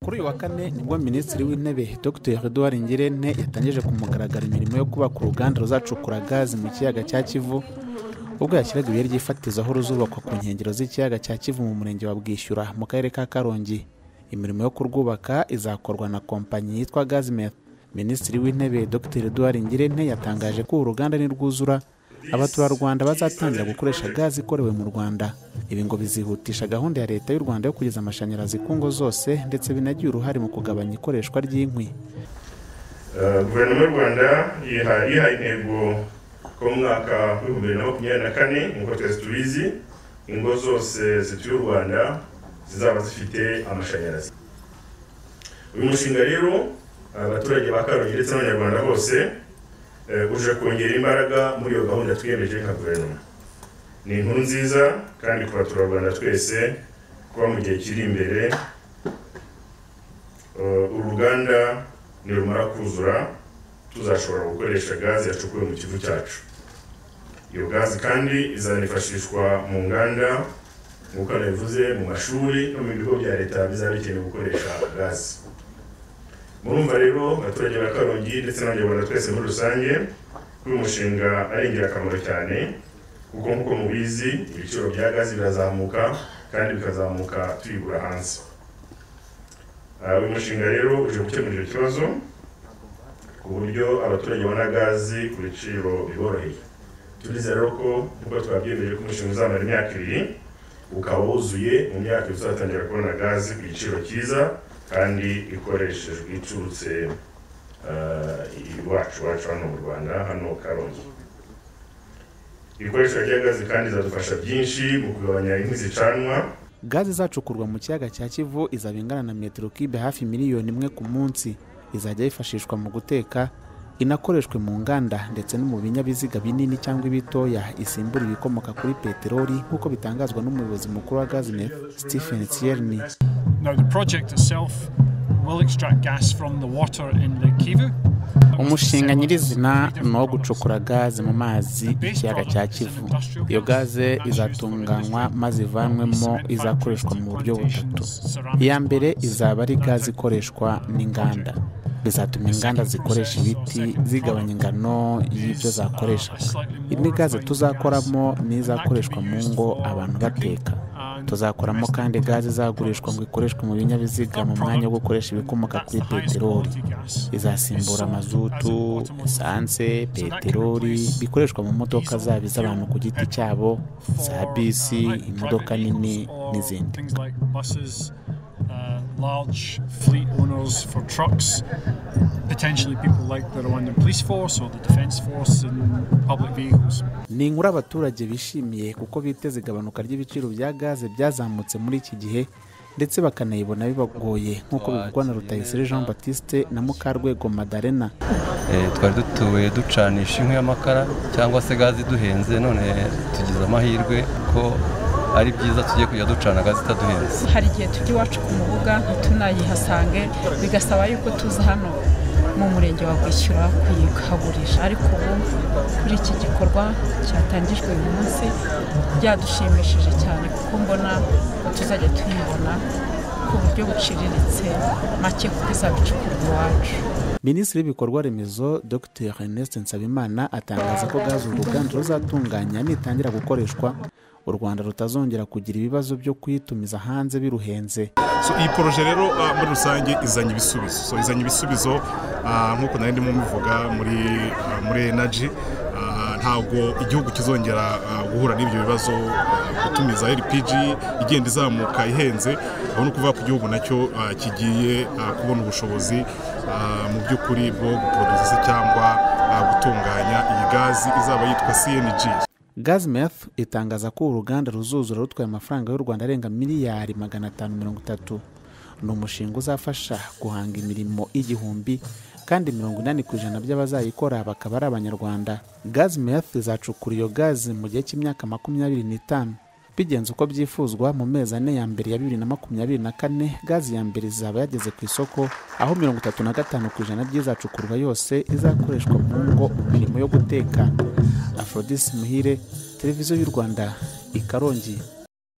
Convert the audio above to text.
kuri uyu wa kane nibwo minisitiri w'intebe dr edouard ngirente yatangije ku mugaragaro imirimo yo kubaka uruganda ruzacukura gazi mu kiyaga cya kivu ubwo yashyiraga ibuye ry'ifatizo aho ruzubakwa ku nkengero z'ikiyaga cya kivu mu murenge wa bwishyura mu karere ka karongi imirimo yo kurwubaka izakorwa na kompanyi yitwa gazmet minisitiri w'intebe dr edouard ngirente yatangaje ko uru ruganda nirwuzura abaturarwanda bazatangira gukoresha gazi ikorewe mu rwanda ibi ngo bizihutisha gahunda ya leta y'u rwanda yo kugeza amashanyarazi ku ngo zose ndetse binagire uruhare mu kugabanya ikoreshwa ry'inkwi Eh, guverinoma y'u rwanda yiha- yihaye intego ko mu mwaka w'ibihumbi bibiri na makumyabiri na kane nk'uko twese tubizi ingo zose zituye u rwanda zizaba zifite amashanyarazi uyu mushinga rero abaturage ba karongi ndetse n'abanyarwanda bose eh, uje kongera imbaraga muri iyo gahunda twiyemeje nka guverinoma ni inkuru nziza kandi ku baturarwanda twese kuba mu gihe kiri imbere Eh, uru ruganda nirumara kuzura tuzashobora gukoresha gazi yacukuwe mu kivu cyacu iyo gazi kandi izanifashishwa mu nganda nk'uko nabivuze mu mashuri no mu bigo bya leta bizaba bikeneye gukoresha gazi murumva rero abaturage ba karongi ndetse n'abanyarwanda twese muri rusange ko uyu mushinga ari ingirakamaro cyane kuko nk'uko mubizi ibiciro bya gazi birazamuka kandi bikazamuka tuyigura hanze Ah, uyu mushinga rero uje gukemura icyo kibazo ku buryo abaturage babona gazi ku biciro biboroheye turizera rero ko nk'uko twabyemeje ko umushinga uzamara imyaka ibiri ukaba wuzuye mu myaka ibiri uzatangira kubona gazi ku giciro cyiza kandi ikoreshejwe iturutse ah, iwacu iwacu hano mu rwanda hano karongi ikoreshwa rya gazi kandi izadufasha byinshi mu kugabanya inkwi zicanwa gaze izacukurwa mu kiyaga cya kivu izaba ingana na metero kibe hafi miliyoni imwe ku munsi izajya yifashishwa mu guteka inakoreshwe mu nganda ndetse no mu binyabiziga binini cyangwa ibitoya isimbura ibikomoka kuri peteroli nk'uko bitangazwa n'umuyobozi mukuru wa gazinet stephen tierney Now, the project itself will extract gas from the water in the Kivu. umushinga nyirizina ni uwo gucukura gaze mu mazi y'ikiyaga cya kivu iyo gaze izatunganywa maze ivanwemo izakoreshwa mu buryo butatu iya mbere izaba ari gaze ikoreshwa n'inganda bizatuma inganda zikoresha ibiti zigabanya ingano y'ibyo zakoresha indi gaze tuzakoramo ni izakoreshwa mu ngo abantu bateka tuzakoramo kandi gaze izagurishwa ngo ikoreshwe mu binyabiziga mu mwanya wo gukoresha ibikomoka kuri peteroli izasimbura mazutu esanse peteroli bikoreshwa mu modoka zaba iz'abantu ku giti cyabo za bisi imodoka nini n'izindi Things like buses, uh, large fleet owners for trucks, potentially people like the Rwandan police force or the defence force in public vehicles. ni inkuru abaturage bishimiye kuko biteze igabanuka ry'ibiciro bya gaze byazamutse muri iki gihe ndetse bakanayibona bibagoye nk'uko bivugwa na rutayisire jean batiste na mukarwego madarena Eh, twari dutuye ducanisha inkwi y'amakara cyangwa se gazi iduhenze none tugize amahirwe ko ari byiza tujye kujya ducana gazi itaduhenze hari igihe tujya iwacu ku mubuga ntitunayihasange bigasaba yuko tuza hano mu murenge wa Bwishyura kuyihagurisha ariko ubu kuri iki gikorwa cyatangijwe uyu munsi byadushimishije cyane kuko mbona tuzajya tuyibona ku buryo buciriritse make kuko izabicukurwa iwacu minisitiri w'ibikorwa remezo dr ernest nsabimana atangaza ko gaze uru ruganda ruzatunganya nitangira gukoreshwa u rwanda rutazongera kugira ibibazo byo kuyitumiza hanze biruhenze so iyi poroje rero ah, muri rusange izanye ibisubizo so izanye ibisubizo ah, nk'uko nari ndimo mubivuga muri ah, muri enaji ntabwo igihugu kizongera ah, guhura n'ibyo bibazo ah, gutumiza rpg igenda izamuka ihenze aho ni ukuvuga ko igihugu nacyo ah, kigiye ah, kubona ubushobozi ah, mu by'ukuri bwo guprodusa se cyangwa ah, gutunganya iyi gazi izaba yitwa cng gazmeth itangaza ko uruganda ruzuzura rutwaye amafaranga y'u rwanda arenga miliyari magana atanu mirongo itatu ni umushinga uzafasha guhanga imirimo igihumbi kandi mirongo inani ku ijana by'abazayikora bakaba ari abanyarwanda gazmeth izacukura iyo gazi mu gihe cy'imyaka makumyabiri n'itanu bigenze uko byifuzwa mu mezi ane ya mbere ya bibiri na makumyabiri na kane gazi ya mbere izaba yageze ku isoko aho mirongo itatu na gatanu ku ijana by'izacukurwa yose izakoreshwa mu ngo mu mirimo yo guteka Aphrodis Muhire televiziyo y'u Rwanda i Karongi